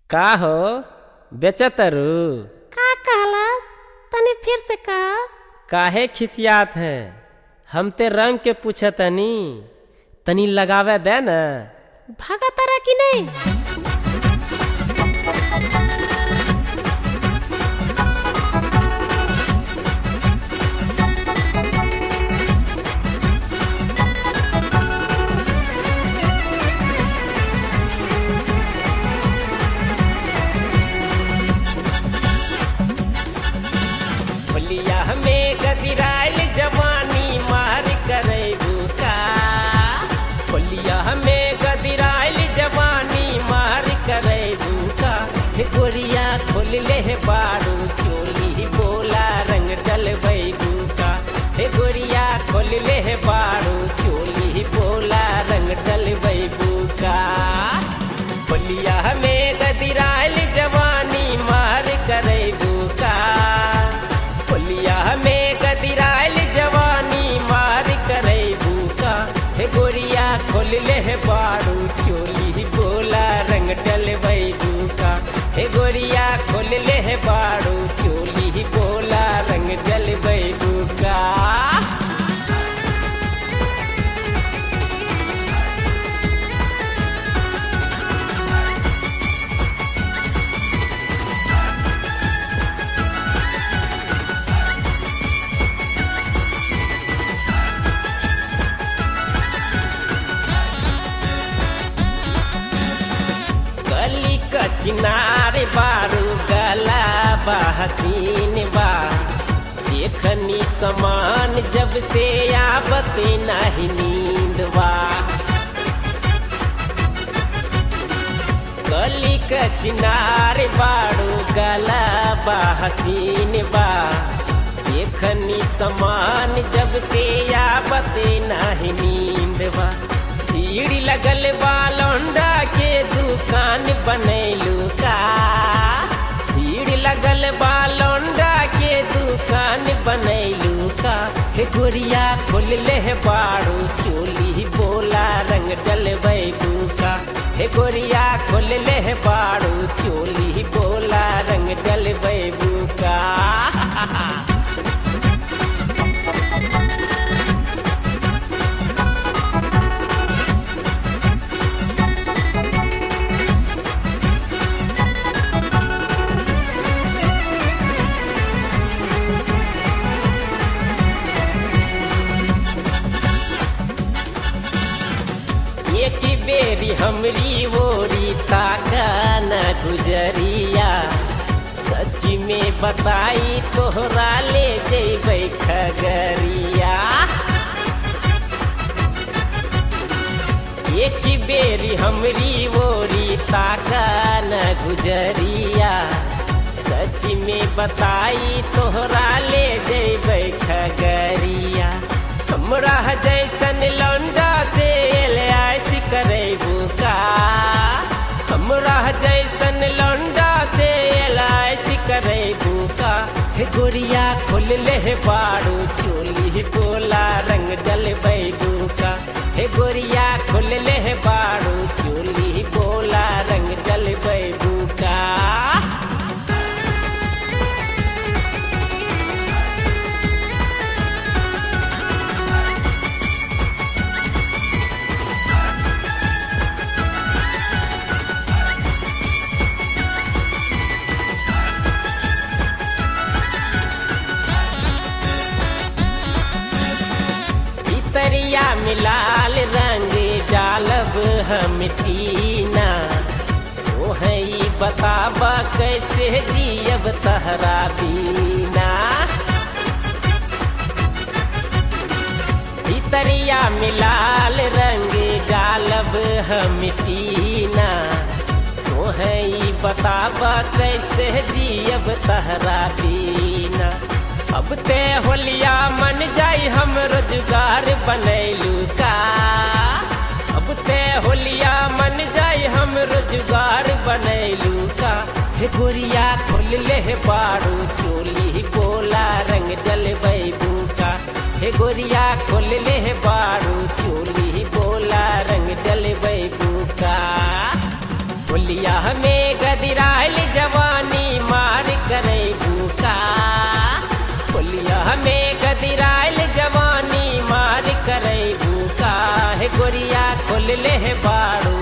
का हो बेचतरू का कहलस तनी फिर से का काहे खिसियात है हम ते रंग के पूछतनी तनी लगावे दे न भागा तारा कि नहीं होलिया में गदिराइल जवानी मार करे का होलिया में गदिराइल जवानी मार करे का हे गोरिया खोल ले हे बारू चोली बोला रंग डलबै का हे गोरिया खोल ले हे बारू चोली बोला रंग डलबै का होलिया में गदिराइल जवानी मार करे का होलिया में गदिराइल जवानी मार करे का हे गोरिया खोल ले हे बारू चोली बोला रंग डलबै का हे गोरिया खोल ले हे बारू चोली बोला रंग डलबै का गली का चिनार बारू गला बा हसीन बा देखनी समान जब से आवत नहीं नींद बा गली का चिनार बारू गला बा हसीन बा देखनी समान जब से आवत नहीं नींद बा भीड़ लगल बा लौंडा के दुकान बनैलू का भीड़ लगल बा लौंडा के दुकान बनैलू का हे गोरिया खोल ले हे बारू चोली बोला रंग डलबै का हे गोरिया खोल ले हे बारू चोली बोला रंग डलबै का एक बेरी हमरी ओरी ताका न गुजरिया सच में बताई तोहरा ले जेबै खगरिया एक बेरी हमरी ओरी ताका न गुजरिया सच में बताई तोहरा ले जेबै खगरिया हमरा जैसन लौंडा से एलआईस करेबू का हमरा जैसन लौंडा से एलआईस करेबू का हे गोरिया खोल ले हे बारू चोली बोला रंग डलबै का हे गोरिया खोल ले हे बारू चोली बोला रंग डलबै का तरिया मिलाल रंग डालब हम टीना ओ है बताबा कैसे जियब तहरा बीना तरिया मिलाल रंग डालब हम टीना ओ है बताबा कैसे जियब तहरा बीना अब ते होलिया मन जाई हम रोजगार बनैलू का अब ते होलिया मन जाई हम रोजगार बनैलू का हे गोरिया खोल ले हे बारू चोली बोला रंग डलबै का हे गोरिया खोल ले हे बारू चोली बोला रंग डलबै का होलिया में गदी गदिराइल जवानी मार करे भूका होलिया में गदिराइल जवानी मार करे भूका हे गोरिया खोल ले हे बाड़ू